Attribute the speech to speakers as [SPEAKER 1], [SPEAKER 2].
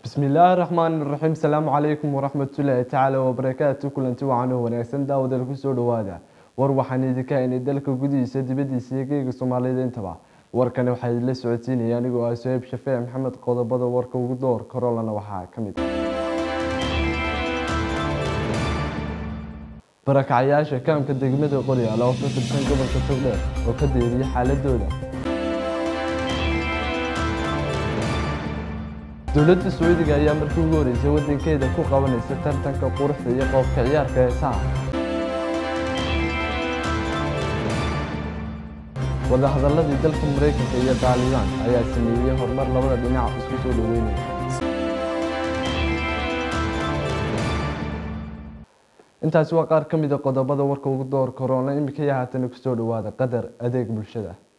[SPEAKER 1] bismi illaahi raxmaani raxiim salaamu calaykum waraxmatullaahi tacaala wabarakaatu kulanti wacan oo wanaagsan daawadal kusoo dhawaada war waxaan idinka haynay dalka gudihiisa dibadiisa iyo geega soomaalida intaba warkani waxaa idinla socodsiinaya anigoo ah soheeb shafeec maxamed qodobada warka ugu door korolana waxaa ka mid barakacyaasha kaamka degmada qoryaal oo ka tirsan gobolka togdheer oo ka deeriya xaaladooda dowladda sacuudiga ayaa markii ugu horeysay wadankeeda ku qabanaysa tartanka quruxda iyo qoobka ciyaarka heesaha wadahadaladii dalka mareykanka iyo taalibaan ayaa sameeyey horumar labada dhinac isku soo dhaweynaya intaasi waa qaar ka mida qodobada warka ugu door korona imika iyo haatana kusoo dhawaada qadar adeeg bulshada